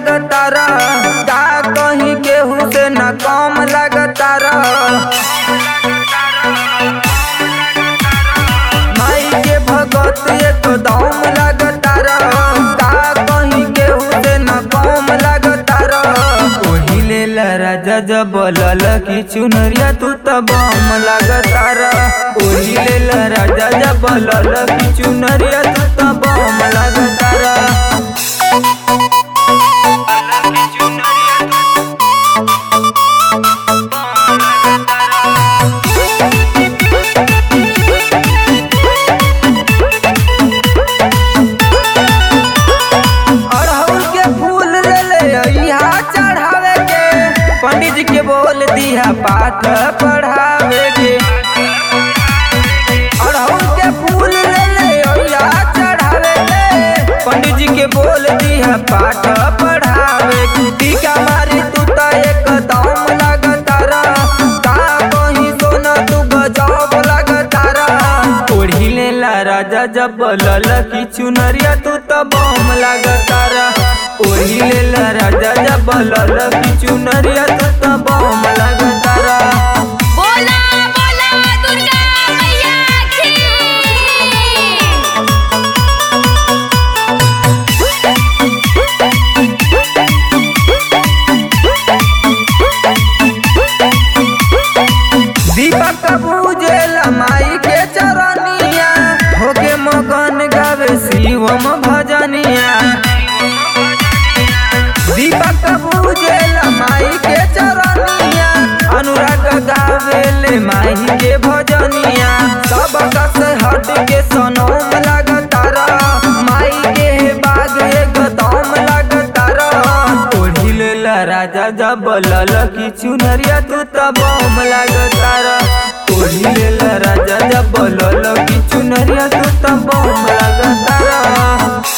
लगतार का कहीं केहू से न कम लगतार माई के भगत एकदम लगतार का कहीं केहू से न कम लगतार ओही लेल राजा जब लल की चुनरिया तू त बम लगतार ओही लेल राजा जब लल की चुनरिया तू त बम लगतार अड़हुल के फूल ले ले अइहा चढ़ावे के पंडित जी के बोल दिया पाठ पढ़ावे के अड़हुल के फूल ले ले अइहा चढ़ावे के पंडित जी के बोल दिया पाठ पढ़ावे के टीका मारी तू त एकदम लगतारा का कहीं सोना तू गजब लगतारा ओढ़ी लेला राजा जब लल की चुनरिया तू त बम लगतारा ओढ़ी लेला राजा जब लल की चुनरिया तू त बम लगतारा बोला बोला दुर्गा मैया की दीपक पूजेल माई के चरनिया होके मगन गावे शिवम भजनिया दीपक पूजेल माई के चरनिया अनुराग गावेले माई के भजनिया सब कस हट के सनम लगतारा माई के बाग एकदम लगतारा ओढ़ी लेला राजा जब लल की चुनरिया तू त बम लगतारा ओढ़ी लेला राजा जब लल की चुनरिया तू त बम लगतारा